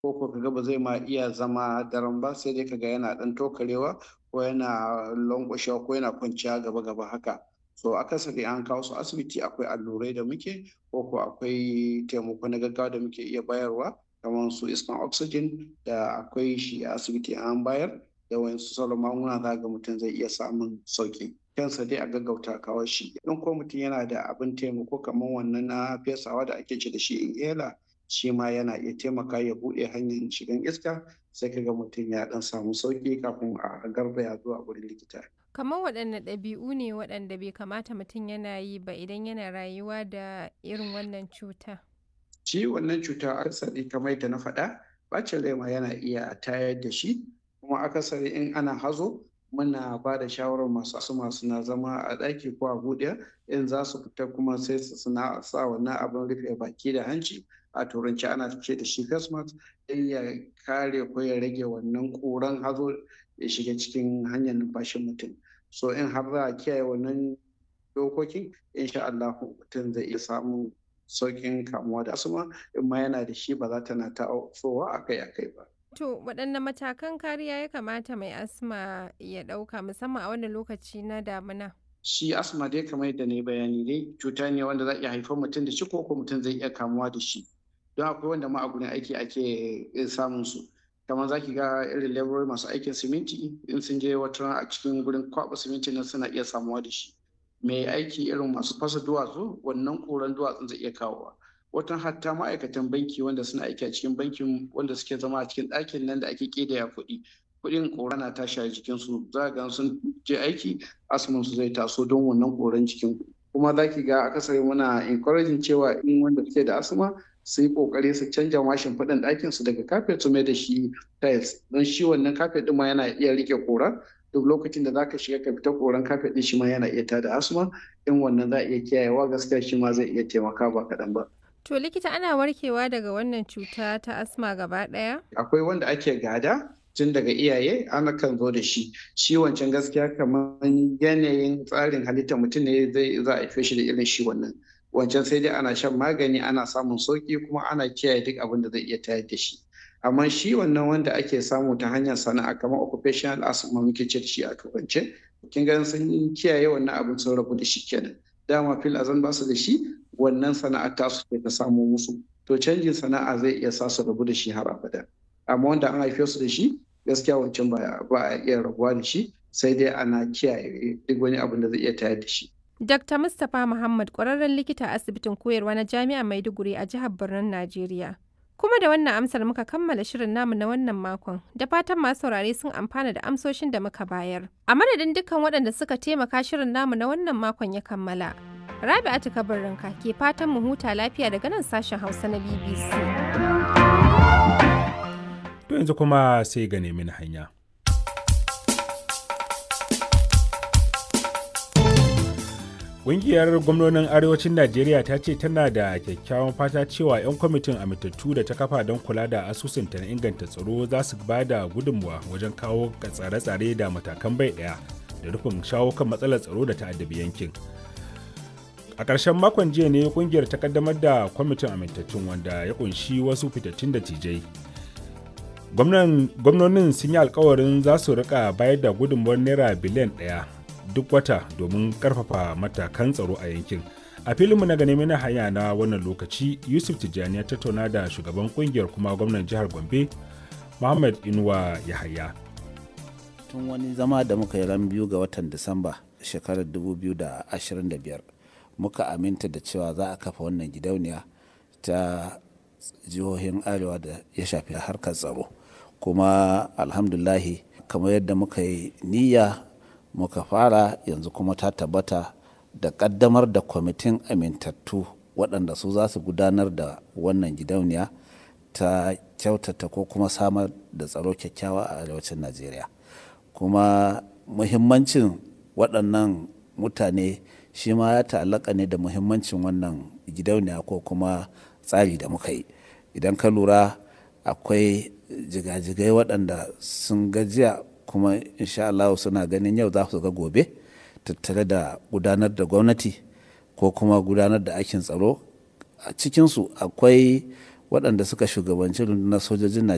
ko ko kaga ba zai ma iya zama daren ba sai dai kaga yana ɗan tokarewa ko yana lankwashewa ko yana kwanciya gaba gaba haka so akasari an kawo su asibiti akwai allurai da muke ko ko akwai taimako na gaggawa da muke iya bayarwa kamar su iskan oxygen da akwai shi a asibiti an bayar da wayansu sauran magunguna za ga mutum zai iya samun sauki kansa dai a gaggauta kawo shi in ko mutum yana da abin taimako kamar wannan na fesawa da ake ce da shi inhaler shi ma yana iya taimaka ya buɗe hanyar shigan iska sai kaga mutum ya ɗan samu sauki kafin a garzaya zuwa wurin likita kamar waɗanne ɗabi'u ne waɗanda bai kamata mutum yana yi ba idan yana rayuwa da irin wannan cuta shi wannan cuta akasari kamar da na faɗa bacin rai ma yana iya tayar da shi kuma akasari in ana hazo muna ba da shawarar masu asuma suna zama a ɗaki ko a buɗe in za su fita kuma sai su suna sa wannan abin rufe baki da hanci a turanci ana ce da shi face mask don ya kare ko ya rage wannan ƙuran hazo ya shiga cikin hanyar numfashin mutum so in har za a kiyaye wannan dokokin insha Allah mutum zai iya samun sauƙin kamuwa da asuma in ma yana da shi ba za ta na ta akai-akai ba. To waɗanne matakan kariya ya kamata mai asma ya ɗauka musamman a wannan lokaci na damina? Shi asma dai kamar yadda na yi bayani dai cuta ne wanda za iya haifar mutum da shi ko ko mutum zai iya kamuwa da shi. Don akwai wanda ma a gurin aiki ake samun su. Kamar za ki ga irin laborori masu aikin siminti in sun je wata a cikin gurin kwaɓa siminti nan suna iya samuwa da shi. Mai aiki irin masu fasa duwatsu wannan ƙuran duwatsun zai iya kawowa. watan hatta ma'aikatan banki wanda suna aiki a cikin bankin wanda suke zama a cikin ɗakin nan da ake ƙidaya kuɗi kuɗin ƙora na tashi a jikinsu za ga sun je aiki asmin su zai taso don wannan ƙoran jikin kuma za ki ga akasari muna encouraging cewa in wanda suke da asma su yi ƙoƙari su canja mashin faɗin ɗakin su daga kafet su mai da shi tiles don shi wannan kafet ɗin ma yana iya rike ƙora duk lokacin da zaka shiga ka fita koran kafet ɗin shi ma yana iya tada asma in wannan za a iya kiyayewa gaskiya shi ma zai iya taimaka ba kaɗan ba. To likita ana warkewa daga wannan cuta ta asma gaba ɗaya? Akwai wanda ake gada tun daga iyaye ana kan zo da shi. Shi wancan gaskiya kamar yanayin tsarin halittar mutum ne zai za a shi da irin shi wannan. Wancan sai dai ana shan magani ana samun sauki kuma ana kiyaye duk abin da zai iya tayar da shi. Amma shi wannan wanda ake samu ta hanyar sana'a kamar occupational asthma muke ce da shi a turance. Kin ga sun kiyaye wannan abin sun rabu da shi kenan. Dama fil azan ba su da shi wannan sana'ar tasu ta samo musu to canjin sana'a zai iya sa su rabu da shi har abada amma wanda an haife su da shi gaskiya wancan ba a iya rabuwa da shi sai dai ana kiyaye duk wani abin da zai iya tayar da shi Dr. Mustapha Muhammad ƙwararren likita a asibitin koyarwa na Jami'ar Maiduguri a jihar Birnin Najeriya. Kuma da wannan amsar muka kammala shirin namu na wannan makon, da fatan masu saurare sun amfana da amsoshin da muka bayar. A madadin dukkan waɗanda suka taimaka shirin namu na wannan makon ya kammala. Rabi'atu Kabarinka ke fatan mu huta lafiya daga nan sashen Hausa na BBC. To yanzu kuma sai ga nemi hanya. Ƙungiyar gwamnonin Arewacin Najeriya ta ce tana da kyakkyawan fata cewa 'yan kwamitin amintattu da ta kafa don kula da asusunta na inganta tsaro za su ba da gudunmuwa wajen kawo tsare-tsare da matakan bai ɗaya da rufin shawo kan matsalar tsaro da ta'addabi yankin. a ƙarshen makon jiya ne kungiyar ta kaddamar da kwamitin amintattun wanda ya kunshi wasu fitattun da tijai gwamnonin sun yi alkawarin za su rika bayar da gudunmuwar naira biliyan ɗaya duk wata domin karfafa matakan tsaro a yankin a filinmu na gane na hanya na wannan lokaci yusuf tijjani ya tattauna da shugaban kungiyar kuma gwamnan jihar gombe muhammad inuwa yahaya tun wani zama da muka yi ran biyu ga watan disamba shekarar 2025 muka aminta da cewa za a kafa wannan gidauniya ta jihohin arewa da ya shafi harkar tsaro kuma alhamdulahi kamar yadda muka yi niyya muka fara yanzu kuma ta tabbata da kaddamar da kwamitin amintattu waɗanda su za su gudanar da wannan gidauniya ta kyautata ko kuma samar da tsaro kyakkyawa a arewacin najeriya kuma muhimmancin waɗannan mutane shi ma ya ta'allaka ne da muhimmancin wannan gidauniya ko kuma tsari da muka yi idan ka lura akwai jigajigai waɗanda sun gajiya kuma insha Allah suna ganin yau za su ga gobe tattare da gudanar da gwamnati ko kuma gudanar da aikin tsaro a cikinsu akwai waɗanda suka shugabanci rundunar sojojin